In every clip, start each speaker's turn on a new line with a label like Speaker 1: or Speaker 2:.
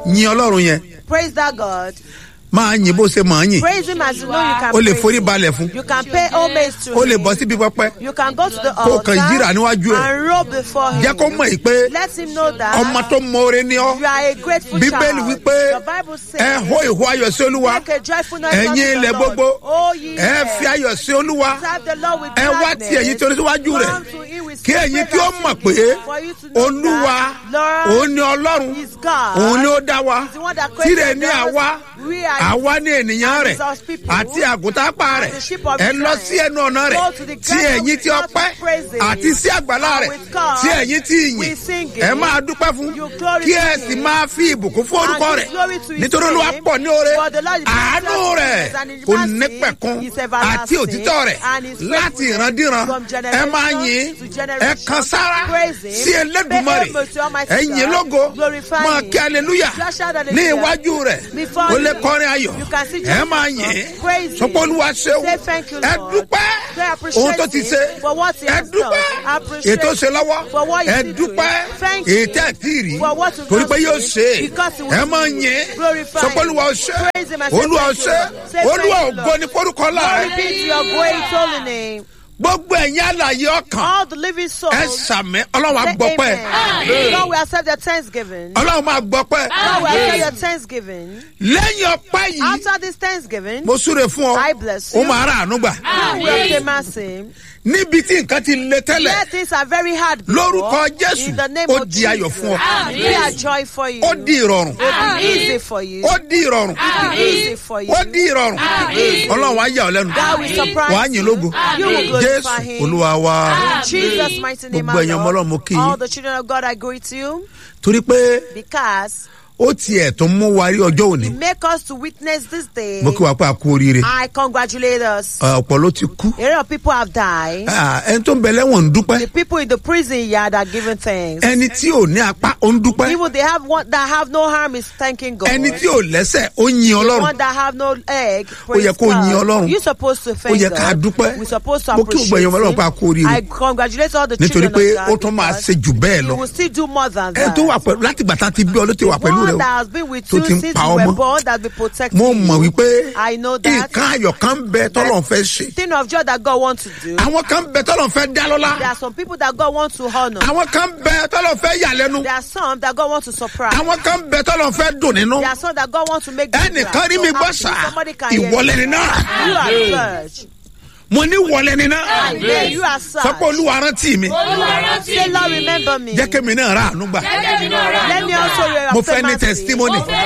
Speaker 1: yin ọlọ́run yẹn
Speaker 2: Praise that God.
Speaker 1: máa yin bó ṣe máa yin
Speaker 2: Praise him as you know you can
Speaker 1: o lè
Speaker 2: praise
Speaker 1: forí
Speaker 2: him.
Speaker 1: balẹ̀ fún
Speaker 2: You can pay homage to
Speaker 1: o lè
Speaker 2: him.
Speaker 1: bọ́ síbi pẹpẹ
Speaker 2: You can go to the
Speaker 1: Kó o kàn yíra
Speaker 2: altar
Speaker 1: níwájú ẹ̀.
Speaker 2: and roll before him.
Speaker 1: jẹ́ kó mọ̀ yìí pé
Speaker 2: Let him know that
Speaker 1: ọmọ tó mọ̀ọ́rẹ́ ni ọ́
Speaker 2: you are a grateful
Speaker 1: bíbélì
Speaker 2: child.
Speaker 1: wípé
Speaker 2: The Bible says,
Speaker 1: ẹ hó ìhó ayọ̀ sí olúwa
Speaker 2: make a joyful noise
Speaker 1: ẹ̀yin
Speaker 2: unto the
Speaker 1: ilẹ̀
Speaker 2: Lord.
Speaker 1: gbogbo
Speaker 2: Oh, ye
Speaker 1: ẹ
Speaker 2: earth.
Speaker 1: fi ayọ̀ sí olúwa
Speaker 2: Serve the Lord with
Speaker 1: ẹ wá
Speaker 2: gladness.
Speaker 1: ti ẹ̀yin torí síwájú rẹ̀
Speaker 2: Come to him with
Speaker 1: kí ẹ̀yin kí ó mọ̀ pé
Speaker 2: for you to know
Speaker 1: olúwa
Speaker 2: that Lord
Speaker 1: òun ni ọlọ́run
Speaker 2: is God.
Speaker 1: òun ni ó dá wa
Speaker 2: He's the one that created
Speaker 1: tirẹ̀ ní
Speaker 2: us.
Speaker 1: àwa
Speaker 2: We are
Speaker 1: àwa ní ènìyàn
Speaker 2: and
Speaker 1: rẹ̀
Speaker 2: he's our people.
Speaker 1: àti àgùntàn apá rẹ̀
Speaker 2: the sheep of
Speaker 1: ẹ
Speaker 2: his
Speaker 1: lọ
Speaker 2: hand.
Speaker 1: sí ẹnu ọ̀nà rẹ̀
Speaker 2: Go to the
Speaker 1: tí
Speaker 2: gate of
Speaker 1: ẹ̀yin
Speaker 2: his
Speaker 1: tí
Speaker 2: mouth
Speaker 1: ọpẹ́
Speaker 2: with praises.
Speaker 1: àti sí àgbàlá
Speaker 2: And
Speaker 1: rẹ̀
Speaker 2: with God,
Speaker 1: tí ẹ̀yin tí
Speaker 2: we
Speaker 1: ìyìn
Speaker 2: sing it.
Speaker 1: ẹ máa dúpẹ́ fún
Speaker 2: You glory
Speaker 1: kí
Speaker 2: to
Speaker 1: ẹ
Speaker 2: him.
Speaker 1: sì máa fi ìbùkún fún orúkọ
Speaker 2: And
Speaker 1: rẹ̀
Speaker 2: give glory to his
Speaker 1: nítorí olúwa
Speaker 2: name.
Speaker 1: pọ̀ ní oore
Speaker 2: For the Lord is
Speaker 1: àánú
Speaker 2: gracious
Speaker 1: rẹ̀
Speaker 2: and his
Speaker 1: kò
Speaker 2: mercy
Speaker 1: nípẹ̀kun
Speaker 2: is everlasting.
Speaker 1: àti òtítọ́ rẹ̀
Speaker 2: And his
Speaker 1: láti
Speaker 2: faithfulness
Speaker 1: ìrandíran
Speaker 2: from
Speaker 1: ẹ máa
Speaker 2: generation
Speaker 1: yìn
Speaker 2: to
Speaker 1: ẹ
Speaker 2: generation.
Speaker 1: kan sára
Speaker 2: Praise him.
Speaker 1: sí Elédùmarè
Speaker 2: Pay homage to Almighty
Speaker 1: ẹ yìn
Speaker 2: God.
Speaker 1: lógo
Speaker 2: Glorify
Speaker 1: máa
Speaker 2: him.
Speaker 1: kí aleluya
Speaker 2: Just shout hallelujah.
Speaker 1: ní iwájú rẹ̀
Speaker 2: Before
Speaker 1: ó lè
Speaker 2: him.
Speaker 1: kọrin ayọ̀
Speaker 2: You can see
Speaker 1: ẹ
Speaker 2: Jesus
Speaker 1: máa
Speaker 2: Christ.
Speaker 1: yìn
Speaker 2: Praise him.
Speaker 1: sọpọ́ olúwa ṣeun
Speaker 2: Say thank you,
Speaker 1: ẹ
Speaker 2: Lord.
Speaker 1: dúpẹ́
Speaker 2: Say appreciate
Speaker 1: ohun tó ti
Speaker 2: him
Speaker 1: ṣe
Speaker 2: for what he
Speaker 1: ẹ
Speaker 2: has
Speaker 1: dúpẹ́
Speaker 2: done. Appreciate
Speaker 1: ètò ṣe lọ́wọ́
Speaker 2: for what
Speaker 1: ẹ
Speaker 2: he's doing.
Speaker 1: dúpẹ́
Speaker 2: Thank you
Speaker 1: ètò ẹ̀ tí ì rí
Speaker 2: for what he's
Speaker 1: torí pé
Speaker 2: not
Speaker 1: yóò
Speaker 2: doing.
Speaker 1: ṣe
Speaker 2: Because he will
Speaker 1: ẹ máa
Speaker 2: do.
Speaker 1: yìn
Speaker 2: Glorify
Speaker 1: sọpọ́
Speaker 2: him.
Speaker 1: olúwa ṣe
Speaker 2: Praise him and say
Speaker 1: olúwa
Speaker 2: thank you,
Speaker 1: ṣe
Speaker 2: Lord. Say
Speaker 1: olúwa
Speaker 2: thank you,
Speaker 1: ògo
Speaker 2: Lord.
Speaker 1: ní forúkọ
Speaker 2: Glory
Speaker 1: láàrin
Speaker 2: be to your great holy name.
Speaker 1: gbogbo ẹ̀yin àlàyé ọkàn
Speaker 2: All the living souls.
Speaker 1: ẹ sàmì ọlọ́run
Speaker 2: say
Speaker 1: àgbọ̀pẹ́
Speaker 2: amen. God will accept your thanksgiving.
Speaker 1: ọlọ́run máa gbọ́pẹ́
Speaker 2: God will accept your thanksgiving.
Speaker 1: lẹ́yìn ọpẹ́ yìí
Speaker 2: After this thanksgiving,
Speaker 1: mo súre fún ọ
Speaker 2: I bless
Speaker 1: ó
Speaker 2: you.
Speaker 1: máa rà àánú gbà
Speaker 2: you will obtain mercy.
Speaker 1: níbi tí nǹkan ti le tẹ́lẹ̀
Speaker 2: Yeah, things are very hard. before.
Speaker 1: Lórúkọ Jésù,
Speaker 2: In the name
Speaker 1: ó
Speaker 2: of
Speaker 1: di ayọ̀
Speaker 2: Jesus.
Speaker 1: fún ọ.
Speaker 2: Be a joy for you.
Speaker 1: ó di ìrọ̀rùn
Speaker 2: It will be easy for you.
Speaker 1: ó di ìrọ̀rùn
Speaker 2: It will be easy for you.
Speaker 1: ó di ìrọ̀rùn ọlọ́run á yà ọ́ lẹ́nu
Speaker 2: God will surprise
Speaker 1: wàá yìn lógo
Speaker 2: You will glorify
Speaker 1: jésù
Speaker 2: him.
Speaker 1: olúwa wa
Speaker 2: In Jesus' mighty name,
Speaker 1: Gbogbo
Speaker 2: our
Speaker 1: ẹ̀yin ọmọ
Speaker 2: Lord.
Speaker 1: Ọlọ́run mo kí yín.
Speaker 2: all the children of God, I greet you
Speaker 1: torí pé
Speaker 2: because
Speaker 1: ó tiẹ̀ tó mú wa rí ọjọ́ òní
Speaker 2: make us to witness this day.
Speaker 1: mo kí wa pé a kú oríire
Speaker 2: I congratulate us.
Speaker 1: ọ̀pọ̀ ló ti kú
Speaker 2: A lot of people have died.
Speaker 1: Ah, ẹni tó ń bẹ lẹ́wọ̀n ń dúpẹ́
Speaker 2: The people in the prison yard are giving thanks.
Speaker 1: ẹni tí ò ní apá ó ń dúpẹ́
Speaker 2: Even they have one that have no harm is thanking God.
Speaker 1: ẹni tí ò lẹ́sẹ̀ ó yin
Speaker 2: The
Speaker 1: ọlọ́run
Speaker 2: one that have no egg.
Speaker 1: Ó yẹ
Speaker 2: praise
Speaker 1: kó yin
Speaker 2: God.
Speaker 1: Ọlọ́run.
Speaker 2: You supposed to thank
Speaker 1: Ó yẹ ká
Speaker 2: God.
Speaker 1: dúpẹ́.
Speaker 2: We supposed to
Speaker 1: Mo kí gbogbo
Speaker 2: appreciate
Speaker 1: ẹ̀yin ọmọ Ọlọ́run
Speaker 2: him.
Speaker 1: pé a kú oríire.
Speaker 2: I congratulate all the
Speaker 1: nítorí
Speaker 2: children
Speaker 1: pé
Speaker 2: of
Speaker 1: ó
Speaker 2: God
Speaker 1: tún máa
Speaker 2: because
Speaker 1: ṣe jù bẹ́ẹ̀
Speaker 2: you
Speaker 1: lọ
Speaker 2: will still do more than
Speaker 1: ẹni
Speaker 2: that.
Speaker 1: tó wà pẹ̀lú láti ìgbà tá a ti bí ọ ló ti wà pẹ̀lú rẹ
Speaker 2: one
Speaker 1: o
Speaker 2: that has been with
Speaker 1: tó
Speaker 2: you
Speaker 1: ti ń
Speaker 2: since
Speaker 1: pa
Speaker 2: you
Speaker 1: ọmọ.
Speaker 2: were born that be protecting
Speaker 1: mo
Speaker 2: you.
Speaker 1: mọ̀ wípé
Speaker 2: I know that.
Speaker 1: nǹkan ayọ̀ kan bẹ tọ́lọ̀ fẹ́ ṣe
Speaker 2: Thing of joy that God wants to do.
Speaker 1: àwọn kan bẹ tọ́lọ̀ fẹ́ dá lọ́lá
Speaker 2: There are some people that God wants to honor.
Speaker 1: àwọn kan bẹ tọ́lọ̀ fẹ́ yà lẹ́nu
Speaker 2: There are some that God wants to surprise.
Speaker 1: àwọn kan bẹ tọ́lọ̀ fẹ́ dùn nínú
Speaker 2: There are some that God wants to make. them
Speaker 1: ẹnìkan
Speaker 2: glad.
Speaker 1: rí
Speaker 2: So
Speaker 1: mi gbọ́
Speaker 2: happy.
Speaker 1: sá
Speaker 2: Somebody can hear
Speaker 1: ìwọlẹ̀
Speaker 2: you.
Speaker 1: ni náà
Speaker 2: You are purged.
Speaker 1: mo ní wọlẹ̀ ni náà
Speaker 2: Amen. You are sad.
Speaker 1: sọ pé olúwa rántí mi
Speaker 2: Say, Lord, remember me.
Speaker 1: jẹ́ kémi náà rà àánú gbà
Speaker 2: Let me also hear
Speaker 1: mo
Speaker 2: your
Speaker 1: fẹ́ ní
Speaker 2: mercy.
Speaker 1: testimony
Speaker 2: I want to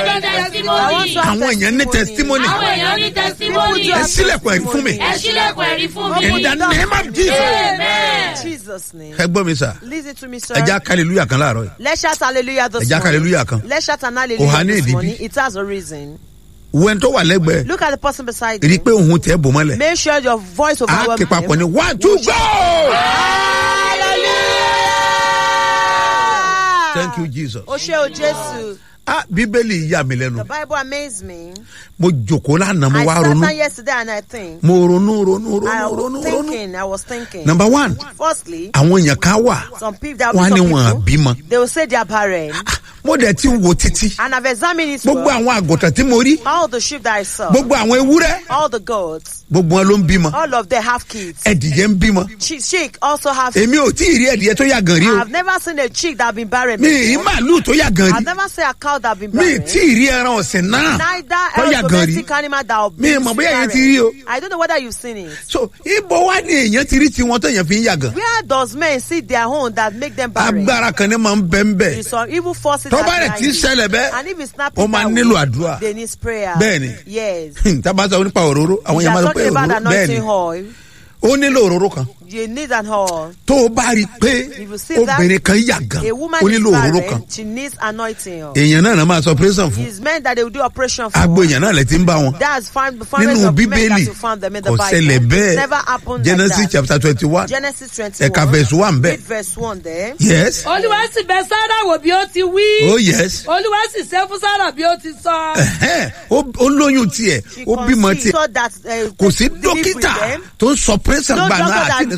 Speaker 2: have
Speaker 1: àwọn èèyàn ní testimony
Speaker 3: Àwọn èèyàn ní testimony.
Speaker 1: ẹ sílẹ̀kùn ẹ̀rí fún mi
Speaker 3: Ẹ sílẹ̀kùn ẹ̀rí fún mi.
Speaker 1: in the name of Jesus
Speaker 3: Amen.
Speaker 2: Jesus' name.
Speaker 1: ẹ gbọ́ mi sà
Speaker 2: Listen to me, sir.
Speaker 1: ẹ já hallelujah kan láàárọ̀ yìí
Speaker 2: Let's shout hallelujah this
Speaker 1: Ẹ jẹ́
Speaker 2: morning.
Speaker 1: hallelujah kan.
Speaker 2: Let's shout an
Speaker 1: Kò há
Speaker 2: hallelujah
Speaker 1: ní
Speaker 2: this
Speaker 1: ìdí
Speaker 2: morning.
Speaker 1: bí.
Speaker 2: It has a reason.
Speaker 1: wẹ́n tó wà lẹ́gbẹ̀ẹ́
Speaker 2: Look at the person beside
Speaker 1: rí i
Speaker 2: you.
Speaker 1: pé òun tẹ́ bò mọ́lẹ̀
Speaker 2: Make sure your voice
Speaker 1: á
Speaker 2: overwhelms
Speaker 1: ké papọ̀ ní
Speaker 2: him.
Speaker 1: one two go.
Speaker 2: Hallelujah.
Speaker 1: thank you jesus.
Speaker 2: O ṣe o Jésù.
Speaker 1: ah bíbélì yà mí
Speaker 2: The
Speaker 1: lẹ́nu
Speaker 2: Bible amazed me.
Speaker 1: mo jòkó lánàá mo
Speaker 2: I
Speaker 1: wá
Speaker 2: sat
Speaker 1: ronú
Speaker 2: down yesterday and I think.
Speaker 1: mo ronú ronú
Speaker 2: I
Speaker 1: ronú
Speaker 2: was
Speaker 1: ronú ronú.
Speaker 2: thinking. I was thinking.
Speaker 1: number one
Speaker 2: Firstly,
Speaker 1: àwọn èèyàn kan wà
Speaker 2: some people that
Speaker 1: wọn á ní
Speaker 2: some
Speaker 1: wọn
Speaker 2: people,
Speaker 1: àbímọ
Speaker 2: they will say they are barren.
Speaker 1: mo dẹ̀ ti wo títí
Speaker 2: And I've examined it
Speaker 1: gbogbo
Speaker 2: well.
Speaker 1: àwọn àgùntàn tí mo rí
Speaker 2: All the sheep that I saw,
Speaker 1: gbogbo àwọn ewúrẹ́
Speaker 2: all the goats,
Speaker 1: gbogbo wọn ló ń bímọ
Speaker 2: all of them have kids.
Speaker 1: ẹdìyẹ ń bímọ
Speaker 2: Chick, chick also have.
Speaker 1: èmi ò tí ì rí ẹdìyẹ tó yà gan rí o
Speaker 2: I've never seen a chick that have been barren.
Speaker 1: mi ì rí
Speaker 2: before.
Speaker 1: màálù tó yà gan
Speaker 2: I've
Speaker 1: rí
Speaker 2: never seen a cow that have been
Speaker 1: mi ì
Speaker 2: barren.
Speaker 1: tí ì rí ẹran ọ̀sìn náà
Speaker 2: Neither
Speaker 1: tó yà
Speaker 2: else
Speaker 1: gan rí
Speaker 2: domestic animal that have
Speaker 1: Mi ì
Speaker 2: been
Speaker 1: mọ̀ bóyá
Speaker 2: barren.
Speaker 1: ẹ̀yin ti rí o.
Speaker 2: I don't know whether you've seen it.
Speaker 1: so ibo wa ni èèyàn ti rí tiwọn tó yẹn fi ń yà gan
Speaker 2: Where does men see their own that make them barren?
Speaker 1: agbára kan ní máa ń bẹ́ ń bẹ̀
Speaker 2: It's some evil forces
Speaker 1: tó
Speaker 2: that
Speaker 1: bá rẹ̀
Speaker 2: behind
Speaker 1: ti ń
Speaker 2: it.
Speaker 1: ṣẹlẹ̀ bẹ́ẹ̀
Speaker 2: And if it's not
Speaker 1: ó máa nílò àdúrà
Speaker 2: they need prayer.
Speaker 1: Bẹ́ẹ̀ni.
Speaker 2: Yes.
Speaker 1: tábà sọ nípa òróró àwọn
Speaker 2: We
Speaker 1: èèyàn máa
Speaker 2: are
Speaker 1: sọ pé
Speaker 2: talking about
Speaker 1: òróró bẹ́ẹ̀ ni
Speaker 2: anointing oil.
Speaker 1: ó nílò òróró kan
Speaker 2: You need an oil.
Speaker 1: tó o bá rí i pé
Speaker 2: If you see that,
Speaker 1: obìnrin kan yà gan
Speaker 2: A woman
Speaker 1: ó
Speaker 2: is
Speaker 1: nílò òróró kan
Speaker 2: barren. She needs anointing oil.
Speaker 1: èèyàn náà náà máa sọ pírẹ́sàn fún
Speaker 2: It's meant that they will do operation for.
Speaker 1: agbo èèyàn náà lẹ ti ń bá wọn
Speaker 2: That's found the founders
Speaker 1: nínú
Speaker 2: of men
Speaker 1: bíbélì
Speaker 2: that you found them in the
Speaker 1: kò
Speaker 2: Bible.
Speaker 1: ṣẹlẹ̀ bẹ́ẹ̀
Speaker 2: Never happened
Speaker 1: genesis
Speaker 2: like that.
Speaker 1: chapter twenty one
Speaker 2: Genesis 21.
Speaker 1: ẹ̀ka verse one bẹ́ẹ̀
Speaker 2: Read verse 1 there.
Speaker 1: yes
Speaker 3: Olúwa sì bẹ Sárà wò bí ó ti wí.
Speaker 1: oh yes
Speaker 3: Olúwa sì ṣe fún Sárà bí ó ti sọ.
Speaker 1: Ẹ̀hẹ́n, ó ó lóyún tiẹ̀
Speaker 2: She
Speaker 1: ó bímọ
Speaker 2: conceived
Speaker 1: tiẹ̀
Speaker 2: so that, uh,
Speaker 1: kò sí
Speaker 2: delivery
Speaker 1: dókítà
Speaker 2: them.
Speaker 1: tó ń sọ pírẹ́sàn
Speaker 2: No
Speaker 1: gbà náà
Speaker 2: doctor
Speaker 1: àti
Speaker 2: that
Speaker 1: ní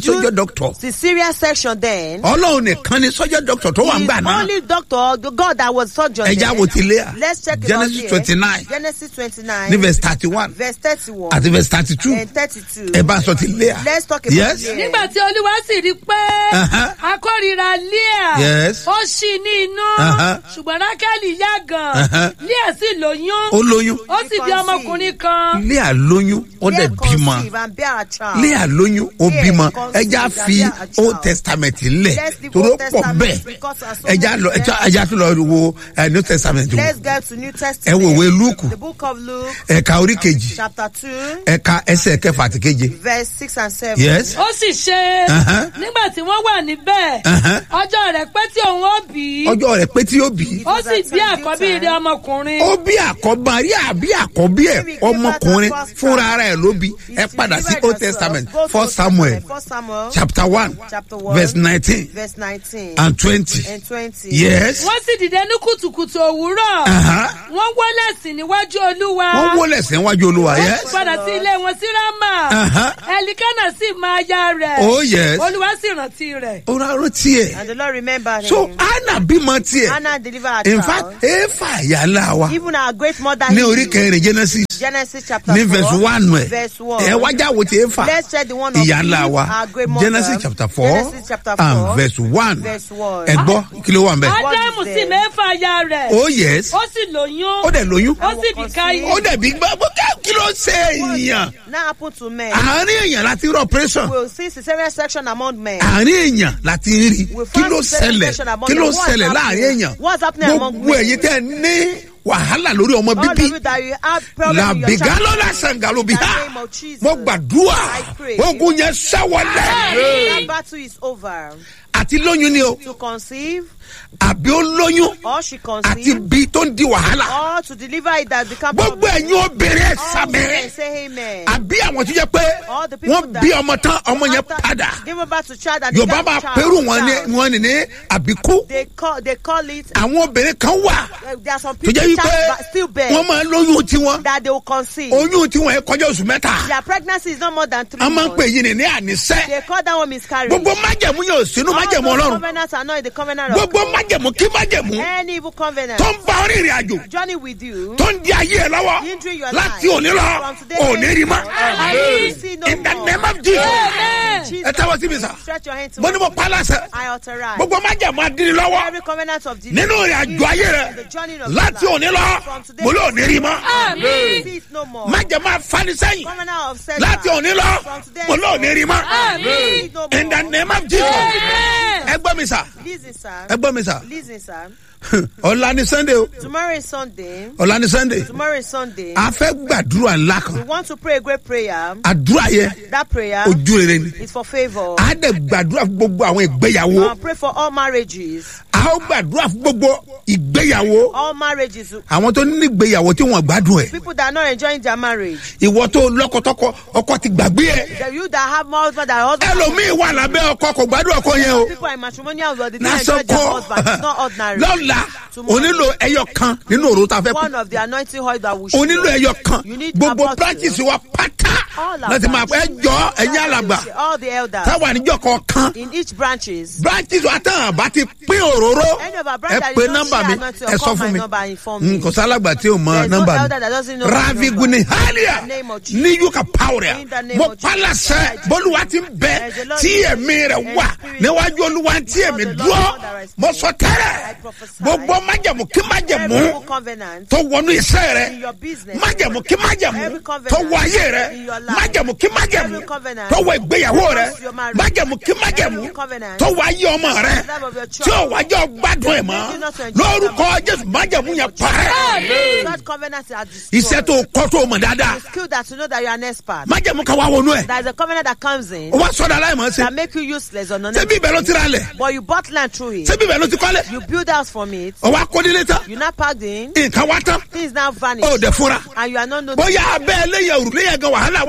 Speaker 1: sọ́jọ́ doctor
Speaker 2: The Syria section then.
Speaker 1: ọlọ́run nìkan ni sọ́jọ́ doctor tó wà ń
Speaker 2: the
Speaker 1: gbà náà
Speaker 2: only doctor, the God that was surgeon.
Speaker 1: ẹja
Speaker 2: then.
Speaker 1: wo ti Léà
Speaker 2: Let's check it
Speaker 1: Genesis
Speaker 2: out here.
Speaker 1: twenty nine
Speaker 2: Genesis 29.
Speaker 1: ní verse thirty one
Speaker 2: verse 31.
Speaker 1: àti verse thirty two
Speaker 2: and 32.
Speaker 1: ẹ bá sọ ti Léà
Speaker 2: Let's talk about
Speaker 1: yes
Speaker 2: Leah.
Speaker 3: nígbà tí olúwa sì rí i pé
Speaker 1: Uh-huh.
Speaker 3: akórira leah
Speaker 1: Yes.
Speaker 3: ó ṣì ní inú
Speaker 1: Uh-huh.
Speaker 3: ṣùgbọ́n rákẹ́lì yá gan
Speaker 1: Uh-huh.
Speaker 3: leah sì lóyún
Speaker 1: ó lóyún
Speaker 3: ó sì bí ọmọkùnrin kan
Speaker 1: Léà lóyún ó dẹ̀
Speaker 2: Leah
Speaker 1: bímọ
Speaker 2: conceive and bear a child.
Speaker 1: Léà lóyún ó
Speaker 2: Leah
Speaker 1: bímọ
Speaker 2: conceived
Speaker 1: ẹja
Speaker 2: and
Speaker 1: fi
Speaker 2: bear a child.
Speaker 1: old testament lẹ̀
Speaker 2: Let's leave
Speaker 1: torí ó
Speaker 2: Old
Speaker 1: pọ̀
Speaker 2: Testament
Speaker 1: bẹ́ẹ̀
Speaker 2: because there are so
Speaker 1: ẹja
Speaker 2: many
Speaker 1: lọ ẹja ẹja tó lọ wo ẹ, new testament wò
Speaker 2: Let's get to New
Speaker 1: ẹ
Speaker 2: Testament.
Speaker 1: wo ìwé lúùkù
Speaker 2: The book of Luke,
Speaker 1: ẹ̀ka orí kejì
Speaker 2: chapter 2,
Speaker 1: ẹ̀ka ẹsẹ̀ kẹfà àti keje
Speaker 2: verse 6 and 7.
Speaker 1: yes
Speaker 3: ó sì ṣe
Speaker 1: Uh-huh.
Speaker 3: nígbà tí wọ́n wà níbẹ̀
Speaker 1: Uh-huh.
Speaker 3: ọjọ́ rẹ̀ pé tí òun ó bí
Speaker 1: ọjọ́ rẹ̀ pé tí ó bí i
Speaker 3: ó sì bí àkọ́bí rẹ̀ ọmọkùnrin
Speaker 1: ó bí àkọ́bá rí àbí àkọ́bí ẹ̀ ọmọkùnrin fúnra rẹ̀ ló bí ẹ padà sí old testament first samuel
Speaker 2: First Samuel,
Speaker 1: chapter one
Speaker 2: chapter 1,
Speaker 1: verse nineteen
Speaker 2: verse 19
Speaker 1: and twenty
Speaker 2: and 20.
Speaker 1: yes
Speaker 3: wọ́n sì dìde ní kùtùkùtù òwúrọ̀
Speaker 1: Uh-huh.
Speaker 3: wọ́n wọlé sí níwájú olúwa
Speaker 1: wọ́n wọlé sẹ́wájú olúwa
Speaker 3: wọ́n
Speaker 1: yes
Speaker 3: sì padà sí ilé wọn sí rámà
Speaker 1: Uh-huh.
Speaker 3: ẹlikánà sì máa ya rẹ̀
Speaker 1: oh yes
Speaker 3: olúwa sì rántí rẹ̀.
Speaker 1: ó rárá tiẹ̀
Speaker 2: And the Lord remembered
Speaker 1: so
Speaker 2: him.
Speaker 1: anna bímọ tiẹ̀
Speaker 2: Hannah delivered a
Speaker 1: in
Speaker 2: child.
Speaker 1: fact efa yàrá wa
Speaker 2: Even our great mother
Speaker 1: ní
Speaker 2: Eve,
Speaker 1: orí kẹrin genesis
Speaker 2: Genesis chapter
Speaker 1: ní
Speaker 2: 4,
Speaker 1: verse one ẹ̀
Speaker 2: verse 1.
Speaker 1: ẹ wájà wo ti efa
Speaker 2: Let's check the one of
Speaker 1: ìyá ńlá
Speaker 2: Eve,
Speaker 1: wa
Speaker 2: our great mother.
Speaker 1: genesis chapter four
Speaker 2: Genesis chapter 4,
Speaker 1: and verse one
Speaker 2: verse 1.
Speaker 1: ẹ gbọ́ kí ló wà ń bẹ̀.
Speaker 3: ádámù sì
Speaker 2: there?
Speaker 3: mẹ́fà ya rẹ̀
Speaker 1: oh yes
Speaker 3: ó sì lóyún
Speaker 1: ó dẹ̀ lóyún
Speaker 3: ó sì bí káyé.
Speaker 1: ó dẹ̀ bí gbọ́ kí ló ṣe èèyàn
Speaker 2: Now happen to men.
Speaker 1: àárín èèyàn láti rí operation
Speaker 2: We'll see cesarean section among men.
Speaker 1: àárín èèyàn láti rí
Speaker 2: We
Speaker 1: kí
Speaker 2: found
Speaker 1: ló
Speaker 2: cesarean
Speaker 1: ṣẹlẹ̀
Speaker 2: section among
Speaker 1: kí ló
Speaker 2: men. What's
Speaker 1: ṣẹlẹ̀
Speaker 2: happening?
Speaker 1: láàrin èèyàn
Speaker 2: What's happening among
Speaker 1: gbogbo
Speaker 2: men?
Speaker 1: ẹ̀yin tẹ́ ẹ ní wàhálà lórí ọmọ
Speaker 2: All of
Speaker 1: bíbí
Speaker 2: you that you have problem with your
Speaker 1: làbìgá
Speaker 2: child.
Speaker 1: lọ́la sàngàlù bí
Speaker 2: In the
Speaker 1: ha
Speaker 2: name of Jesus.
Speaker 1: mo gbàdúrà
Speaker 2: I pray.
Speaker 1: ogun yẹn ṣẹ́wọ̀lẹ̀
Speaker 2: That battle is over.
Speaker 1: àti lóyún ni o
Speaker 2: To conceive
Speaker 1: àbí ó lóyún
Speaker 2: or she
Speaker 1: àti
Speaker 2: conceive
Speaker 1: bí tó ń di wàhálà
Speaker 2: or to deliver it that become
Speaker 1: gbogbo ẹ̀yin obìnrin ẹ̀
Speaker 2: All women
Speaker 1: sàmì
Speaker 2: say amen.
Speaker 1: àbí àwọn tó jẹ́ pé
Speaker 2: All the people
Speaker 1: wọ́n
Speaker 2: that-
Speaker 1: bí ọmọ tán ọmọ yẹn
Speaker 2: After
Speaker 1: padà
Speaker 2: Give birth to child and
Speaker 1: yorùbá
Speaker 2: they
Speaker 1: máa
Speaker 2: got
Speaker 1: pẹ̀rù
Speaker 2: child,
Speaker 1: wọn ní
Speaker 2: child.
Speaker 1: wọn ní ní àbíkú
Speaker 2: They call they call it.
Speaker 1: àwọn obìnrin kan wà
Speaker 2: Uh, there are some
Speaker 1: tó
Speaker 2: people
Speaker 1: jẹ́
Speaker 2: child
Speaker 1: wípé
Speaker 2: ba- still bear
Speaker 1: wọ́n máa lóyún tiwọn
Speaker 2: that they will conceive.
Speaker 1: oyún tiwọn yẹn kọjá oṣù mẹ́ta
Speaker 2: Their pregnancy is not more than three
Speaker 1: a máa ń pè
Speaker 2: months.
Speaker 1: yín ní ní ànísẹ́
Speaker 2: They call that one miscarriage.
Speaker 1: gbogbo májẹ̀mú yóò sínú
Speaker 2: All
Speaker 1: májẹ̀mú
Speaker 2: those
Speaker 1: ọlọ́run
Speaker 2: covenants are not in the covenant of
Speaker 1: gbogbo
Speaker 2: God.
Speaker 1: májẹ̀mú kí májẹ̀mú
Speaker 2: Any evil covenant
Speaker 1: tó ń bá orí ìrìn àjò
Speaker 2: journey with you.
Speaker 1: tó ń di ayé ẹ lọ́wọ́
Speaker 2: Hindering your
Speaker 1: láti
Speaker 2: life.
Speaker 1: òní lọ
Speaker 2: From today
Speaker 1: òní rí mọ́
Speaker 2: Amen. See no
Speaker 1: in the
Speaker 2: more.
Speaker 1: name of Jesus
Speaker 3: Amen.
Speaker 2: Jesus,
Speaker 1: ẹ tẹ́wọ́ sí mi sà
Speaker 2: Stretch your hand to
Speaker 1: mo ní mo pa láṣẹ
Speaker 2: I authorize
Speaker 1: gbogbo májẹ̀mú adínní lọ́wọ́
Speaker 2: every covenant of Jesus.
Speaker 1: nínú ìrìn àjò ayé rẹ
Speaker 2: The journey of
Speaker 1: láti
Speaker 2: life.
Speaker 1: òní lọ
Speaker 2: From today
Speaker 1: mo lé òní rí mọ́
Speaker 3: Àmín.
Speaker 2: See it no more.
Speaker 1: májẹ̀mú afanisẹ́yìn
Speaker 2: Covenant of setback.
Speaker 1: láti òní lọ
Speaker 2: From today
Speaker 1: mo lé òní rí mọ́
Speaker 3: Àmín.
Speaker 2: See it no more.
Speaker 1: in the name of Jesus
Speaker 3: Amen.
Speaker 1: ẹ gbọ́ mi sà
Speaker 2: Listen, sir.
Speaker 1: ẹ gbọ́ mi sà
Speaker 2: Listen, sir.
Speaker 1: ọ̀la ni sunday o
Speaker 2: Tomorrow is Sunday.
Speaker 1: ọ̀la ni sunday
Speaker 2: Tomorrow is Sunday.
Speaker 1: a fẹ́ gbàdúrà ńlá
Speaker 2: We
Speaker 1: kan
Speaker 2: want to pray a great prayer.
Speaker 1: àdúrà yẹ
Speaker 2: That prayer
Speaker 1: ojú rere ni
Speaker 2: is for favor.
Speaker 1: a dẹ̀ gbàdúrà fún gbogbo àwọn ìgbéyàwó
Speaker 2: Uh, pray for all marriages.
Speaker 1: a ó gbàdúrà fún gbogbo ìgbéyàwó
Speaker 2: All marriages.
Speaker 1: àwọn tó ní ìgbéyàwó tí wọ́n gbádùn ẹ̀
Speaker 2: People that are not enjoying their marriage.
Speaker 1: ìwọ tó lọ́kọ̀tọ́kọ ọkọ ti gbàgbé ẹ̀
Speaker 2: The you that have more husband than husband.
Speaker 1: ẹlòmíì wà lábẹ́ ọkọ kò gbádùn ọkọ yẹn o
Speaker 2: People are in matrimonial world. They don't enjoy their
Speaker 1: nasọkọ
Speaker 2: husband. It's not ordinary.
Speaker 1: lọ́la
Speaker 2: Tomorrow.
Speaker 1: onílò ẹyọ kan nínú òru tá a fẹ́ kú
Speaker 2: One of the anointing oil that we should.
Speaker 1: onílò ẹyọ kan
Speaker 2: You need
Speaker 1: gbogbo
Speaker 2: about
Speaker 1: branches
Speaker 2: two.
Speaker 1: wa pátá
Speaker 2: All our
Speaker 1: láti máa pẹ́
Speaker 2: branches.
Speaker 1: jọ ẹ̀yìn alàgbà
Speaker 2: All the elders.
Speaker 1: táwa níjọ kọ̀ọ̀kan
Speaker 2: In each branches.
Speaker 1: branches wa tán àbá ti pín òróró
Speaker 2: Any of our
Speaker 1: ẹ
Speaker 2: brothers
Speaker 1: pe
Speaker 2: that don't
Speaker 1: nọ́mbà
Speaker 2: share
Speaker 1: mi
Speaker 2: anointing
Speaker 1: ẹ
Speaker 2: or
Speaker 1: sọ
Speaker 2: call
Speaker 1: fún
Speaker 2: my
Speaker 1: mi
Speaker 2: number and inform me.
Speaker 1: Mm, kò sálàgbà tí o mọ
Speaker 2: There's no
Speaker 1: nọ́mbà
Speaker 2: elder that doesn't know
Speaker 1: mi
Speaker 2: my
Speaker 1: ravi
Speaker 2: number.
Speaker 1: guni halia
Speaker 2: In the name of Jesus.
Speaker 1: ní yuka pawuria
Speaker 2: In the name
Speaker 1: mo
Speaker 2: of Jesus.
Speaker 1: palasẹ bólúwa ti ń bẹ
Speaker 2: There's a lot
Speaker 1: tí
Speaker 2: of-
Speaker 1: ẹ̀mí rẹ̀
Speaker 2: and
Speaker 1: wà
Speaker 2: spirit.
Speaker 1: níwájú olúwa tí
Speaker 2: Before
Speaker 1: ẹ̀mí
Speaker 2: the Lord
Speaker 1: dúró
Speaker 2: that I speak.
Speaker 1: mo sọ
Speaker 2: I
Speaker 1: tẹ́rẹ̀
Speaker 2: prophesy.
Speaker 1: gbogbo májẹ̀mú kí májẹ̀mú
Speaker 2: Every evil covenant.
Speaker 1: tó wọnú iṣẹ́ rẹ
Speaker 2: In your business.
Speaker 1: májẹ̀mú kí májẹ̀mú
Speaker 2: Every covenant
Speaker 1: tó wọ ayé rẹ
Speaker 2: in your life.
Speaker 1: májẹ̀mú kí májẹ̀mú
Speaker 2: Every covenant
Speaker 1: tó wọ ìgbéyàwó rẹ
Speaker 2: across your marriage.
Speaker 1: májẹ̀mú kí májẹ̀mú
Speaker 2: Every covenant
Speaker 1: tó wọ ayé ọmọ rẹ
Speaker 2: life of your
Speaker 1: tí ò wájọ gbádùn ẹ̀ mọ́
Speaker 2: Making us to enjoy
Speaker 1: lórúkọ jésù májẹ̀mú yẹn parẹ́
Speaker 2: That covenant are destroyed.
Speaker 1: iṣẹ́ tó kọ́ tó mọ̀ dáadáa
Speaker 2: skill that you know that you're an expert.
Speaker 1: májẹ̀mú kan wá wọnú ẹ̀
Speaker 2: There is a covenant that comes in
Speaker 1: ó wá sọ́dọ̀ aláìmọ̀ ṣe
Speaker 2: that make you useless or non
Speaker 1: ṣebí ibẹ̀ ló ti ra lẹ̀
Speaker 2: But you bought land through it.
Speaker 1: ṣebí ibẹ̀ ló ti kọ́lẹ̀
Speaker 2: You build house from it.
Speaker 1: ó wá kó nílé tán
Speaker 2: You not packed in.
Speaker 1: nǹkan wá tán
Speaker 2: Things now
Speaker 1: ó
Speaker 2: vanish.
Speaker 1: dẹ̀ fúnra
Speaker 2: And you are not noticing.
Speaker 1: bóyá abẹ́ ẹlẹ́yẹ òrùlé yẹn gan wàhálà wà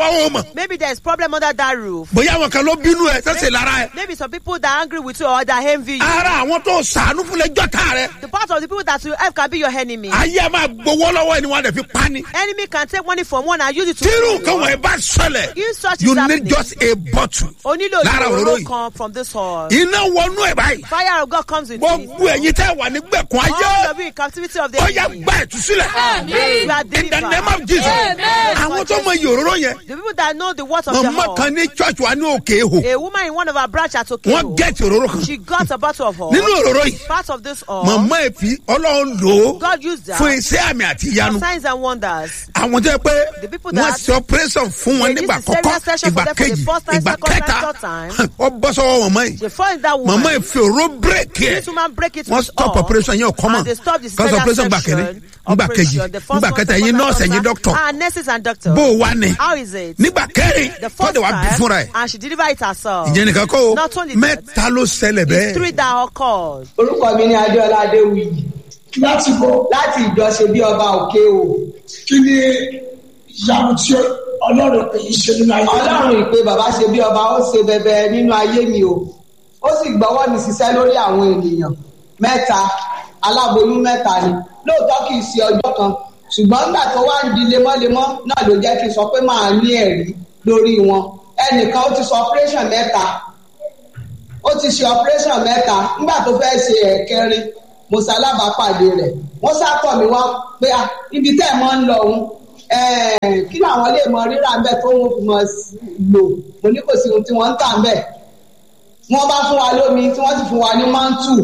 Speaker 1: wa ó mọ̀
Speaker 2: Maybe there's problem under that roof.
Speaker 1: bóyá àwọn kan ló bínú ẹ sẹ́sẹ̀ lára ẹ
Speaker 2: Maybe some people that are angry with you or that envy you.
Speaker 1: ara àwọn tó sàánú fún lẹ́jọ́ tá rẹ
Speaker 2: The part of the people that you help can be your enemy.
Speaker 1: ayé ẹ máa gbowó lọ́wọ́ ẹni wọn dẹ̀ fi pa ni
Speaker 2: Enemy can take money from one and use it to
Speaker 1: tírù
Speaker 2: kill
Speaker 1: nǹkan
Speaker 2: you.
Speaker 1: wọ̀nyí bá ṣẹlẹ̀
Speaker 2: If such
Speaker 1: you
Speaker 2: is
Speaker 1: need
Speaker 2: happening,
Speaker 1: just a bottle
Speaker 2: o nílò
Speaker 1: lára òróró
Speaker 2: ìró
Speaker 1: yìí
Speaker 2: kan from this hall.
Speaker 1: iná wọnú ẹ báyìí
Speaker 2: Fire of God comes with it.
Speaker 1: gbogbo ẹ̀yin tẹ́ wà nígbẹ̀kún
Speaker 2: All
Speaker 1: ayé
Speaker 2: of you in captivity of the
Speaker 1: ó yá
Speaker 2: enemy.
Speaker 1: gba ìtúsílẹ̀
Speaker 3: Àmín.
Speaker 2: You are
Speaker 1: in the
Speaker 2: delivered.
Speaker 1: name of Jesus
Speaker 3: Amen.
Speaker 1: àwọn tó mọ iye òróró yẹn
Speaker 2: The people that know the words of the
Speaker 1: mọ̀mọ́
Speaker 2: hall.
Speaker 1: kan ní church wa ní òkè èhò
Speaker 2: A woman in one of our branch at
Speaker 1: wọ́n
Speaker 2: Okeo.
Speaker 1: gẹ̀ẹ́tì òróró kan
Speaker 2: She got a bottle of hall.
Speaker 1: nínú òróró yìí
Speaker 2: Part of this hall.
Speaker 1: mọ̀mọ́ èfi ọlọ́run lò ó
Speaker 2: God used that
Speaker 1: fún iṣẹ́ àmì àti ìyanu
Speaker 2: for signs and wonders.
Speaker 1: àwọn tó yẹ pé
Speaker 2: The people
Speaker 1: wọ́n
Speaker 2: that-
Speaker 1: ṣe operation fún wọn
Speaker 2: They
Speaker 1: nígbà
Speaker 2: did cesarean
Speaker 1: kọ́kọ́
Speaker 2: section for
Speaker 1: ìgbà
Speaker 2: them for the
Speaker 1: kejì
Speaker 2: first time,
Speaker 1: ìgbà
Speaker 2: second time,
Speaker 1: kẹta
Speaker 2: third time.
Speaker 1: ọ bọ́ sọ́wọ́ mọ̀mọ́ yìí
Speaker 2: They fall in that woman.
Speaker 1: mọ̀mọ́ èfi òró bírèkì ẹ̀
Speaker 2: This woman break it
Speaker 1: wọ́n
Speaker 2: with
Speaker 1: stop
Speaker 2: all,
Speaker 1: operation yẹn ò kọ́mọ̀
Speaker 2: and they stop the
Speaker 1: kọ́sọ̀
Speaker 2: cesarean
Speaker 1: operation gbà kẹ́ni
Speaker 2: section,
Speaker 1: nígbà kejì
Speaker 2: operation. The first
Speaker 1: nígbà
Speaker 2: one,
Speaker 1: kẹta
Speaker 2: second
Speaker 1: ẹ̀yin
Speaker 2: one,
Speaker 1: nọ́ọ̀sì
Speaker 2: third
Speaker 1: ẹ̀yin
Speaker 2: time.
Speaker 1: dọ́kítọ̀
Speaker 2: Ah, nurses and doctors.
Speaker 1: bó o wá ní
Speaker 2: How is it?
Speaker 1: nígbà kẹrin
Speaker 2: The first
Speaker 1: tọ́jú wa bí
Speaker 2: time,
Speaker 1: fúnra ẹ̀
Speaker 2: and she delivered it herself.
Speaker 1: ìjẹ́ nìkan kó o
Speaker 2: Not only that,
Speaker 1: mẹ́ta ló ṣẹlẹ̀ bẹ́ẹ̀
Speaker 2: Three that occurred.
Speaker 4: orúkọ mi ní adéọlá adéwìyí
Speaker 5: láti bọ̀
Speaker 4: láti ìjọsẹ bí ọba òkè o
Speaker 5: kí ni ìyanu tí ọlọ́run pè yín ṣe nínú ayé
Speaker 4: ọlọ́run ìpè bàbá ṣe bí ọba ó ṣe bẹbẹ nínú ayé mi o ó sì gbọ́wọ́ mi ṣiṣẹ́ lórí àwọn ènìyàn mẹ́ta aláboyún mẹ́ta ni lóòótọ́ kì í ṣe ọjọ́ kan ṣùgbọ́n nígbà tó wá ń di lemọ́lemọ́ náà ló jẹ́ kí n sọ pé màá ní ẹ̀rí lórí wọn ẹnìkan ó ti sọ operation mẹ́ta ó ti ṣe operation mẹ́ta nígbà tó fẹ́ ṣe ẹ̀kẹrin mo ṣalábàápàdé rẹ̀ wọ́n sátọ̀ mi wá pé à ibi tẹ́ ẹ̀ mọ́ ń lọ òun ẹ̀ẹ́, kí làwọn lè mọ rírà ń bẹ̀ tó wọ́n fi mọ sí- lò mo ní kò sí ohun tí wọ́n ń tà ń bẹ̀ wọ́n bá fún wa lómi tí wọ́n sì fún wa ní mántù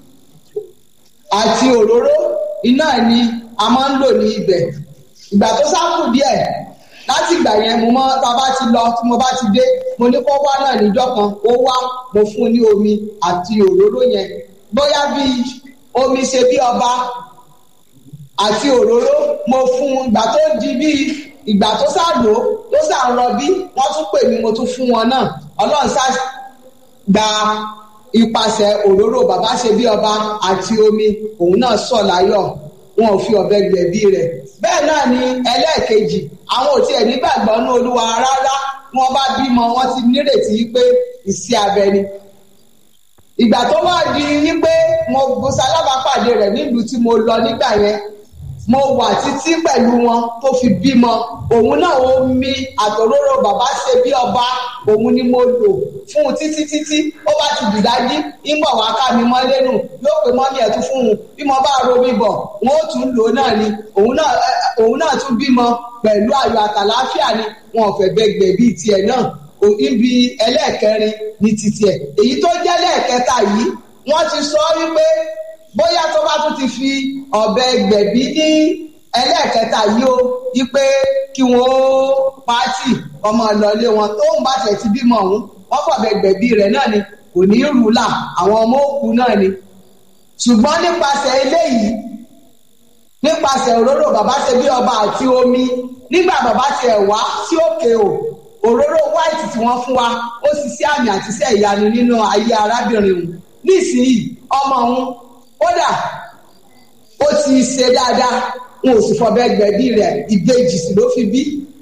Speaker 4: àti òróró iná ni a máa ń lò ní ibẹ̀ ìgbà tó sáàkù díẹ̀ láti ìgbà yẹn mo mọ tá a bá ti lọ tí mo bá ti dé mo ní kó wá náà níjọ́ kan ó wá mo fún un ní omi àti òróró yẹn bóyá bíi omi ṣe bí ọba àti òróró mo fún un ìgbà tó di bíi ìgbà tó ṣàlò tó ṣàrọbí wọ́n tún pè mí mo tún fún wọn náà ọlọ́run ṣá gba ipasẹ̀ òróró bàbá ṣe bí ọba àti omi òun náà sọ̀ láyọ̀ wọn ò fi ọ̀bẹ gbẹ̀bí rẹ̀ bẹ́ẹ̀ náà ni ẹlẹ́ẹ̀kejì àwọn ò tiẹ̀ nígbàgbọ́ ní olúwa rárá wọn bá bímọ wọn ti nírètí pé ìsí abẹ ni ìgbà tó wá di wípé mo mo ṣalábàápàdé rẹ̀ nílùú tí mo lọ nígbà yẹn mo wà títí pẹ̀lú wọn tó fi bímọ òun náà ó mi àtòróró bàbá ṣe bí ọba òun ni mo lò fún un títí títí ó bá ti dìdájí ìmọ̀ wá ká mi mọ́ lẹ́nu yóò pé mọ́mí ẹ̀ tún fún un bí mo bá romi bọ̀ wọn ó tún lò ó náà ni òun náà ẹ, òun náà tún bímọ pẹ̀lú ayọ̀ àtàláfíà ni wọn ò fẹ́ gbẹgbẹ̀ bíi tiẹ̀ náà o- ibi ẹlẹ́ẹ̀kẹrin ní titi ẹ̀ èyí tó jẹ́ lẹ́ẹ̀kẹta yìí wọ́n ti sọ wípé bóyá tó bá tún ti fi ọ̀bẹ gbẹ̀bí ní ẹlẹ́ẹ̀kẹta yìí o wípé kí wọ́n ó pàtì ọmọ ìlọlé wọn tóun bá tẹ̀ ti bímọ ọ̀hún wọ́n fọ̀bẹ gbẹ̀bí rẹ̀ náà ni kò ní rúlà àwọn ọmọ òkú náà ni ṣùgbọ́n nípasẹ̀ eléyìí nípasẹ̀ òróró bàbá ṣe bí ọba àti omi nígbà bàbá ṣe wá sí òkè o òróró white tí wọ́n fún wa ó sì sí àmì àti iṣẹ́ ìyanu nínú ayé arábìnrin òun nísìnyí ọmọ òun kódà ó ti ṣe dáadáa n ò sì fọbẹ gbẹ̀bí rẹ̀ ìbejì sì ló fi bí.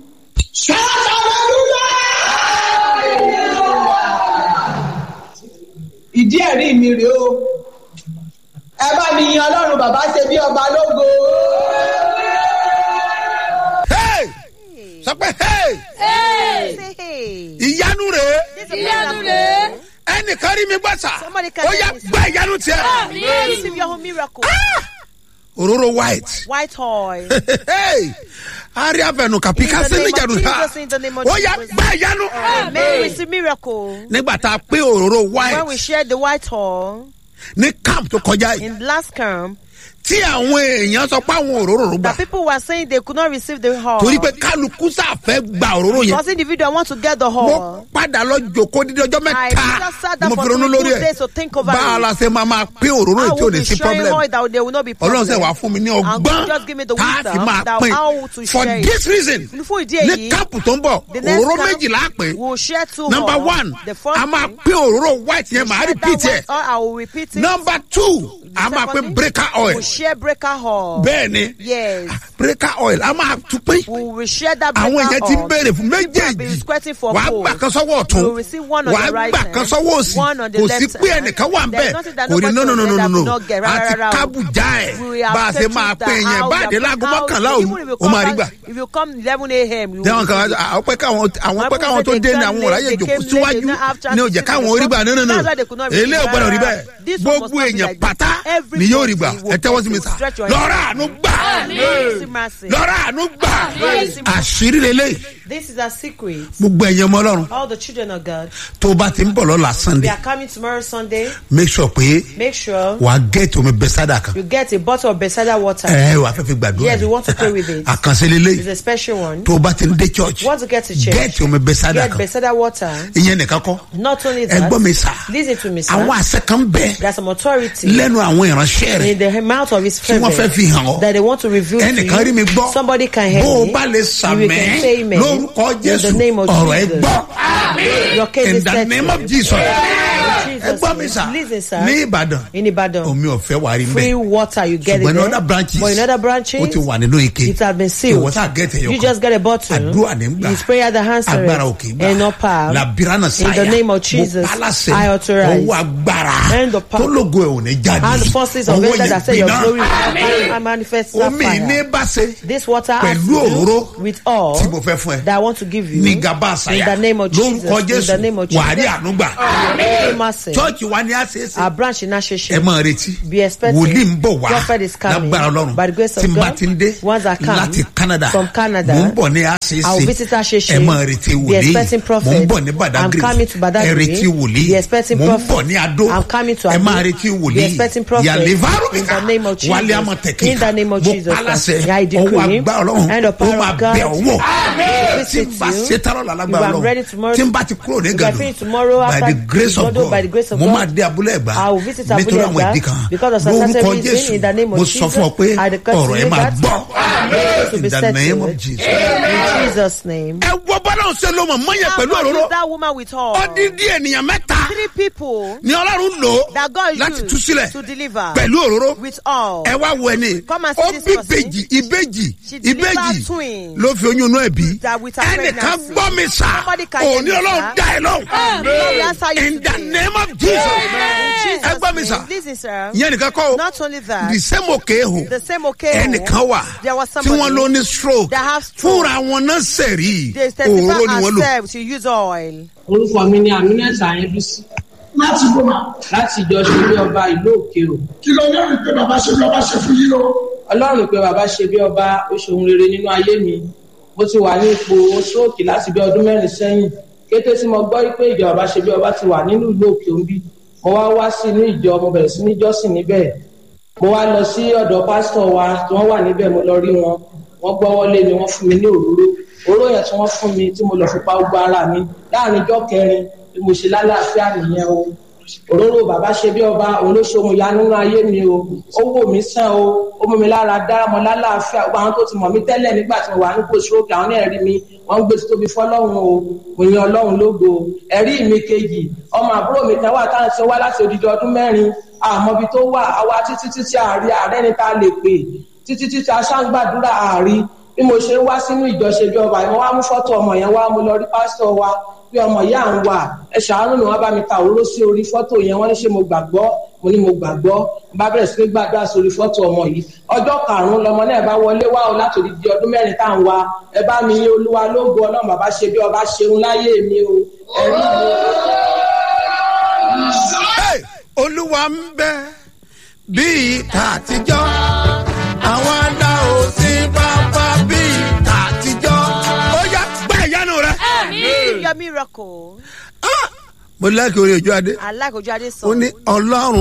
Speaker 4: ìdí ẹ̀rí mi rèé o ẹ bá mi yin ọlọ́run bàbá ṣe bí ọba lógo.
Speaker 1: Hey! sọ pé hey!
Speaker 3: Hey!
Speaker 2: Say, hey.
Speaker 1: ìyanu rèé
Speaker 2: This is a
Speaker 3: Ìyanu
Speaker 2: miracle.
Speaker 3: rẹ̀.
Speaker 1: ẹnìkan rí mi gbà sà
Speaker 2: Somebody can
Speaker 1: ó yá
Speaker 2: tell me
Speaker 1: gba ìyanu tiẹ̀
Speaker 3: Àmín.
Speaker 2: Receive your own miracle.
Speaker 1: òróró white
Speaker 2: White oil.
Speaker 1: hey! ari afẹnu kàpí
Speaker 2: In the
Speaker 1: kásí
Speaker 2: name of
Speaker 1: níjàdù ha
Speaker 2: Jesus, in the name of
Speaker 1: ó yá
Speaker 2: Jesus.
Speaker 1: gba ìyanu
Speaker 2: May we receive miracle.
Speaker 1: nígbà tá a pé òróró
Speaker 2: When we
Speaker 1: white
Speaker 2: shared the white oil
Speaker 1: ní camp tó kọjá yìí
Speaker 2: in last camp,
Speaker 1: tí àwọn èèyàn sọ pé àwọn òróró rò gbà
Speaker 2: that people were saying they could not receive the oil.
Speaker 1: torí pé kálukú sáfẹ́ gba òróró yẹn
Speaker 2: Because individual want to get the
Speaker 1: mo
Speaker 2: oil.
Speaker 1: padà lọ jòkó dídí ọjọ́
Speaker 2: I
Speaker 1: mẹ́ta
Speaker 2: just sat
Speaker 1: ni
Speaker 2: down
Speaker 1: mo
Speaker 2: for
Speaker 1: fi ronú
Speaker 2: three
Speaker 1: lórí
Speaker 2: good
Speaker 1: ẹ̀
Speaker 2: days to think over
Speaker 1: bá a
Speaker 2: it.
Speaker 1: la ṣe máa máa pín òróró
Speaker 2: I
Speaker 1: yìí tí ò
Speaker 2: will
Speaker 1: ní
Speaker 2: be
Speaker 1: sí
Speaker 2: sharing
Speaker 1: problem
Speaker 2: oil that there will not be problem.
Speaker 1: ọlọ́run sẹ̀ wá fún mi ní
Speaker 2: And
Speaker 1: ọgbọ́n
Speaker 2: God just give me the
Speaker 1: tá a fi
Speaker 2: wisdom
Speaker 1: máa
Speaker 2: that
Speaker 1: pín
Speaker 2: how to
Speaker 1: for
Speaker 2: share it.
Speaker 1: this reason
Speaker 2: Fún ìdí
Speaker 1: ní
Speaker 2: èyí,
Speaker 1: káàpù tó ń bọ̀
Speaker 2: the next
Speaker 1: òróró
Speaker 2: camp,
Speaker 1: méjìlá pé
Speaker 2: we'll share two
Speaker 1: number
Speaker 2: oil.
Speaker 1: one
Speaker 2: The first
Speaker 1: a máa
Speaker 2: thing,
Speaker 1: pín òróró white yẹn màá
Speaker 2: share
Speaker 1: repeat
Speaker 2: that
Speaker 1: ẹ̀
Speaker 2: white oil, I will repeat it.
Speaker 1: number two a máa
Speaker 2: second
Speaker 1: pín
Speaker 2: thing,
Speaker 1: breaker oil
Speaker 2: we'll share breaker oil.
Speaker 1: bẹ́ẹ̀ ni
Speaker 2: Yes.
Speaker 1: breaker oil a máa tún pín
Speaker 2: We will share that breaker
Speaker 1: àwọn èèyàn ti ń
Speaker 2: oil.
Speaker 1: béèrè fún
Speaker 2: People have been
Speaker 1: méjèèjì
Speaker 2: squirting for
Speaker 1: wàá
Speaker 2: gold.
Speaker 1: gbà kan sọ́wọ́ ọ̀tún
Speaker 2: You will receive one on
Speaker 1: wàá
Speaker 2: the right
Speaker 1: gbà
Speaker 2: hand,
Speaker 1: kan sọ́wọ́ òsì
Speaker 2: one on the
Speaker 1: kò sí
Speaker 2: left
Speaker 1: pé
Speaker 2: hand.
Speaker 1: ẹnìkan wà ń
Speaker 2: There
Speaker 1: bẹ̀
Speaker 2: is nothing that
Speaker 1: kò ní
Speaker 2: nobody
Speaker 1: no no no
Speaker 2: will
Speaker 1: no
Speaker 2: get
Speaker 1: no
Speaker 2: that
Speaker 1: no
Speaker 2: will not get.
Speaker 1: àti
Speaker 2: Rárá, rárá o.
Speaker 1: kábùjá ẹ̀
Speaker 2: We have
Speaker 1: bá a ṣe
Speaker 2: taken
Speaker 1: máa
Speaker 2: the
Speaker 1: pín yẹn
Speaker 2: house,
Speaker 1: bá a dé
Speaker 2: the
Speaker 1: láago
Speaker 2: house.
Speaker 1: mọ́kànlá
Speaker 2: Even
Speaker 1: òru
Speaker 2: if you
Speaker 1: ó máa rí
Speaker 2: come
Speaker 1: gbà.
Speaker 2: back- If you come eleven a.m. you
Speaker 1: dẹ́wọ̀n kan
Speaker 2: will
Speaker 1: àwọn pẹ́ káwọn àwọn pẹ́ káwọn tó
Speaker 2: They
Speaker 1: dé ní
Speaker 2: came
Speaker 1: àwọn
Speaker 2: late,
Speaker 1: ọ̀ráyè
Speaker 2: they
Speaker 1: jòkó
Speaker 2: came late,
Speaker 1: síwájú
Speaker 2: they have
Speaker 1: ní ó jẹ́ káwọn orí gbà nínú
Speaker 2: That's why they could not receive
Speaker 1: eléyìí ò gbọ́dọ̀ rí
Speaker 2: rárá.
Speaker 1: bẹ́ẹ̀
Speaker 2: This one must
Speaker 1: gbogbo
Speaker 2: not be
Speaker 1: èèyàn
Speaker 2: like this.
Speaker 1: pátá
Speaker 2: Everybody
Speaker 1: ni yóò rí gbà
Speaker 2: will
Speaker 1: ẹ tẹ́wọ́ sí mi
Speaker 2: will
Speaker 1: sà
Speaker 2: stretch your
Speaker 1: lọ́rọ̀
Speaker 2: hand.
Speaker 1: àánú gbà
Speaker 2: Mercy, mercy.
Speaker 1: lọ́rọ̀ àánú gbà
Speaker 2: Mercy, mercy.
Speaker 1: àṣírí lélẹ́yìí
Speaker 2: This is a secret.
Speaker 1: gbogbo ẹ̀yẹ ọmọ ọlọ́run
Speaker 2: All the children of God.
Speaker 1: tó o bá ti ń bọ̀ lọ́la
Speaker 2: We
Speaker 1: sunday
Speaker 2: are coming tomorrow Sunday.
Speaker 1: make sure pé
Speaker 2: Make sure
Speaker 1: wàá gẹ́ẹ̀tì omi bẹ́sádà kan
Speaker 2: you get a bottle of Bethesda water.
Speaker 1: ẹ wàá fẹ́ fi gbàdúrà
Speaker 2: Yes, we want to pray with it.
Speaker 1: àkànṣe
Speaker 2: It's
Speaker 1: lélẹ́yìí
Speaker 2: a special one.
Speaker 1: tó o bá ti ń dé church
Speaker 2: You want to get to church.
Speaker 1: gẹ́ẹ̀tì omi bẹ́sádà
Speaker 2: Get
Speaker 1: kan
Speaker 2: Bethesda water.
Speaker 1: ìyẹn nìkan kọ́
Speaker 2: Not only
Speaker 1: ẹ
Speaker 2: that.
Speaker 1: gbọ́ mi sà
Speaker 2: Listen to me, sir.
Speaker 1: àwọn àṣẹ kan bẹ́ẹ̀
Speaker 2: There's some authority
Speaker 1: lẹ́nu àwọn ìránṣẹ́ rẹ̀
Speaker 2: in the mouth of his
Speaker 1: tí wọ́n fẹ́
Speaker 2: fervent
Speaker 1: fi hàn ọ́
Speaker 2: that they want to reveal to
Speaker 1: ẹnìkan rí mi
Speaker 2: you.
Speaker 1: gbọ́
Speaker 2: Somebody can hear
Speaker 1: bó o
Speaker 2: me.
Speaker 1: bá lè
Speaker 2: You
Speaker 1: sàmẹ́
Speaker 2: can say amen.
Speaker 1: lórúkọ
Speaker 2: In
Speaker 1: jésù
Speaker 2: the name of
Speaker 1: ọ̀rọ̀ ẹ
Speaker 2: Jesus.
Speaker 1: gbọ́
Speaker 2: Your case
Speaker 1: in
Speaker 2: is
Speaker 1: the
Speaker 2: settled.
Speaker 1: name of jesus
Speaker 2: In
Speaker 1: ẹ
Speaker 2: Jesus'
Speaker 1: gbọ́ mi
Speaker 2: name.
Speaker 1: sà
Speaker 2: Listen, sir.
Speaker 1: ní ìbàdàn
Speaker 2: In Ibadan.
Speaker 1: omi ọ̀fẹ́ wà rí
Speaker 2: Free
Speaker 1: mbẹ́
Speaker 2: water, you get
Speaker 1: ṣùgbọ́n
Speaker 2: it
Speaker 1: ní
Speaker 2: there.
Speaker 1: other branches
Speaker 2: But in other branches,
Speaker 1: ó ti wà nínú ike
Speaker 2: it has been sealed.
Speaker 1: ìwọ sá gẹ́tẹ̀
Speaker 2: You
Speaker 1: yọkàn
Speaker 2: just get a bottle.
Speaker 1: àdúrà ní gbà
Speaker 2: It's prayer that answers.
Speaker 1: agbára òkè gbà
Speaker 2: And not power.
Speaker 1: làbíránà sáyà
Speaker 2: In the name of Jesus,
Speaker 1: mo pálásẹ̀
Speaker 2: I authorize.
Speaker 1: ọwọ́ agbára
Speaker 2: And the power.
Speaker 1: tó lógo ẹ̀ ò ní jáde
Speaker 2: And the forces of
Speaker 1: ọwọ́
Speaker 2: heaven that say
Speaker 1: yẹn
Speaker 2: your glory
Speaker 1: gbiná
Speaker 2: will manifest
Speaker 1: omi
Speaker 2: fire.
Speaker 1: ní bá ṣe
Speaker 2: This water has
Speaker 1: pẹ̀lú
Speaker 2: to do
Speaker 1: òróró
Speaker 2: with all
Speaker 1: tí mo fẹ́ fún ẹ
Speaker 2: that I want to give you.
Speaker 1: ní gaba àṣàyà
Speaker 2: In the name of Jesus.
Speaker 1: lórúkọ
Speaker 2: In the
Speaker 1: jésù
Speaker 2: name of Jesus.
Speaker 1: wàá rí ànúgbà
Speaker 2: Mercy.
Speaker 1: chọ́ọ̀chì wa ni a ṣe é ṣe
Speaker 2: Our branch in
Speaker 1: ẹ
Speaker 2: Asheshe.
Speaker 1: máa retí
Speaker 2: Be expecting.
Speaker 1: wòlíì ń bọ̀ wá
Speaker 2: Prophet is coming.
Speaker 1: lágbára ọlọ́run
Speaker 2: By the grace of
Speaker 1: tí n bá
Speaker 2: God.
Speaker 1: ti ń dé
Speaker 2: Once I come
Speaker 1: láti canada
Speaker 2: from Canada,
Speaker 1: mò ń bọ̀ ní a ṣe é
Speaker 2: I will
Speaker 1: ṣe
Speaker 2: visit Asheshe.
Speaker 1: ẹ máa retí
Speaker 2: Be
Speaker 1: wòlíì
Speaker 2: expecting prophet.
Speaker 1: mò ń bọ̀ ní
Speaker 2: I'm
Speaker 1: badagry
Speaker 2: coming to Badagry.
Speaker 1: ẹ retí wòlíì
Speaker 2: Be expecting
Speaker 1: mò ń
Speaker 2: prophet.
Speaker 1: bọ̀ ní adó
Speaker 2: I'm coming to
Speaker 1: ẹ
Speaker 2: Ado.
Speaker 1: máa retí
Speaker 2: Be
Speaker 1: wòlíì
Speaker 2: expecting prophet.
Speaker 1: yàlẹ́fàrú
Speaker 2: In the name of Jesus.
Speaker 1: wálé amọ̀tẹ́kì
Speaker 2: In the name of
Speaker 1: mo
Speaker 2: Jesus.
Speaker 1: pálásẹ̀
Speaker 2: I decree.
Speaker 1: ọwọ́ agbá ọlọ́run
Speaker 2: And the
Speaker 1: ó
Speaker 2: power
Speaker 1: máa
Speaker 2: of God
Speaker 1: bẹ̀ ọwọ́ tí
Speaker 2: visit
Speaker 1: n bá
Speaker 2: you.
Speaker 1: ṣe tárọ̀ lálágbára
Speaker 2: If I'm ready
Speaker 1: ọlọ́run
Speaker 2: tomorrow-
Speaker 1: tí n bá ti kúrò ní
Speaker 2: If I finish
Speaker 1: gàdùn
Speaker 2: tomorrow
Speaker 1: by
Speaker 2: after
Speaker 1: the grace of
Speaker 2: Igodo, by the grace
Speaker 1: God
Speaker 2: of
Speaker 1: mo
Speaker 2: God,
Speaker 1: máa dé abúlé ẹ̀gbá
Speaker 2: I will visit
Speaker 1: nítorí
Speaker 2: Abúlé
Speaker 1: àwọn
Speaker 2: Ẹ̀gbá
Speaker 1: ìdí kan
Speaker 2: because of some
Speaker 1: lórúkọ
Speaker 2: certain reason
Speaker 1: jésù
Speaker 2: in the name of
Speaker 1: mo sọ fún ọ pé
Speaker 2: Jesus, I declare to
Speaker 1: ọ̀rọ̀ ẹ
Speaker 2: you
Speaker 1: máa
Speaker 2: that
Speaker 1: gbọ́
Speaker 2: to
Speaker 1: in
Speaker 2: be
Speaker 1: the name
Speaker 2: settled.
Speaker 1: of jesus.
Speaker 2: In Jesus' name.
Speaker 1: ẹ wọ bọ́lá ọ̀sẹ̀ ló mọ̀ mọ́yẹ
Speaker 2: How
Speaker 1: pẹ̀lú
Speaker 2: much
Speaker 1: òróró
Speaker 2: is that woman with her?
Speaker 1: ọdíndín ènìyàn mẹ́ta
Speaker 2: Three people
Speaker 1: ni ọlọ́run lò
Speaker 2: that God
Speaker 1: láti tú
Speaker 2: used
Speaker 1: sílẹ̀
Speaker 2: to deliver
Speaker 1: pẹ̀lú òróró
Speaker 2: with all.
Speaker 1: ẹ wá wo ẹni
Speaker 2: Come and see
Speaker 1: ó
Speaker 2: this
Speaker 1: bí
Speaker 2: person.
Speaker 1: ìbejì ìbejì
Speaker 2: She delivered
Speaker 1: ìbejì
Speaker 2: twins.
Speaker 1: ló fi oyún inú ẹ̀ bí
Speaker 2: That with her
Speaker 1: ẹnìkan
Speaker 2: pregnancy.
Speaker 1: gbọ́ mi sá
Speaker 2: Somebody can hear
Speaker 1: òní
Speaker 2: me,
Speaker 1: ọlọ́run
Speaker 2: sir.
Speaker 1: dá ẹ lọ́hùn
Speaker 2: God will answer you
Speaker 1: in the
Speaker 2: today.
Speaker 1: name of jesus
Speaker 2: In Jesus'
Speaker 1: ẹ gbọ́ mi
Speaker 2: name.
Speaker 1: sá
Speaker 2: Listen, sir.
Speaker 1: ìyẹn nìkan kọ́ o
Speaker 2: Not only that,
Speaker 1: the same òkè ehò
Speaker 2: the same occasion.
Speaker 1: ẹnìkan wà
Speaker 2: There was
Speaker 1: tí
Speaker 2: somebody
Speaker 1: wọ́n ló ní stroke
Speaker 2: that have stroke.
Speaker 1: fúnra wọn náà sẹ̀rí
Speaker 2: They
Speaker 1: òróró ni
Speaker 2: testify
Speaker 1: wọ́n lò
Speaker 2: herself to use oil.
Speaker 6: orúkọ mi ni aminat ayébísí
Speaker 5: láti bọ̀ mà
Speaker 6: láti ìjọ ṣeré ọba ìlú òkè o
Speaker 5: kí ló lẹ́rìí pé bàbá ṣe bí ọba ṣe fún yín o.
Speaker 6: ọlọ́run pé bàbá ṣe bí ọba ó ṣe ohun rere nínú ayé mi mo ti wà ní ipò stroke láti bí ọdún mẹ́rin sẹ́yìn kété tí mo gbọ́ pé ìjọ bàbá ṣe bí ọba ti wà nínú ìlú òkè òbí mo wá wá sí inú ìjọ mo bẹ̀rẹ̀ sí ní jọ́sìn níbẹ̀ mo wá lọ sí ọ̀dọ̀ pásítọ̀ wa tí wọ́n wà níbẹ̀ mo lọ rí wọn wọ́n gbọ́wọ́lé mi wọ́n fún mi ní òróró òróró yẹn tí wọ́n fún mi tí mo lọ fi pa gbogbo ara mi láàrin ijọ́ kẹrin bí mo ṣe lálàáfíà nìyẹn o òróró bàbá ṣe bí ọba òun ló ṣe ohun ìyanu nínú ayé mi o ó wò mí sàn o ó mú mi lára dára mọ lálàáfíà gbogbo àwọn tó ti mọ̀ mí tẹ́lẹ̀ nígbà tí mo wà nípò stroke àwọn náà rí mi wọ́n ń gbé títóbi fọ́lọ́run o mo yan ọlọ́run lógo ẹ̀rí mi kejì ọmọ àbúrò mi kan wà táwọn ti wá láti odidi ọdún mẹ́rin àmọ́bi tó wà àwa títí títí àárí ààrẹ ni tá a lè pè títí títí aṣáǹgbàdúrà àárí bí mo ṣe ń wá sínú ìjọṣe bí ọba ìwọ́n wá mú fọ́tò ọmọ yẹn wá mo lọ rí pásítọ̀ wa pé ọmọ yìí à ń wà ẹ ṣàánú ni wọ́n bá mi ta òróró sí orí fọ́tò yẹn wọ́n ní ṣé mo gbàgbọ́ mo ní mo gbàgbọ́ mo bá bẹ̀rẹ̀ sí ní gbàdúrà sórí fọ́tò ọmọ yìí ọjọ́ karùn-ún lọmọ náà bá wọlé wá o láti odidi ọdún mẹ́rin tá à ń wa ẹ bá mi yín olúwa lógo ọlọ́run bàbá ṣe bí ọba ṣeun láyé mi o ẹ̀rí mi.
Speaker 1: Hey, olúwa ń bẹ bíi tàtijọ́ àwọn adá ò sí bàbá bíi tàtijọ́ ó yá gbá ìyanu rẹ.
Speaker 2: Receive your miracle.
Speaker 1: mo lẹ́kì orí ojú adé
Speaker 2: I like Ojade
Speaker 1: ó
Speaker 2: song.
Speaker 1: ní ọlọ́run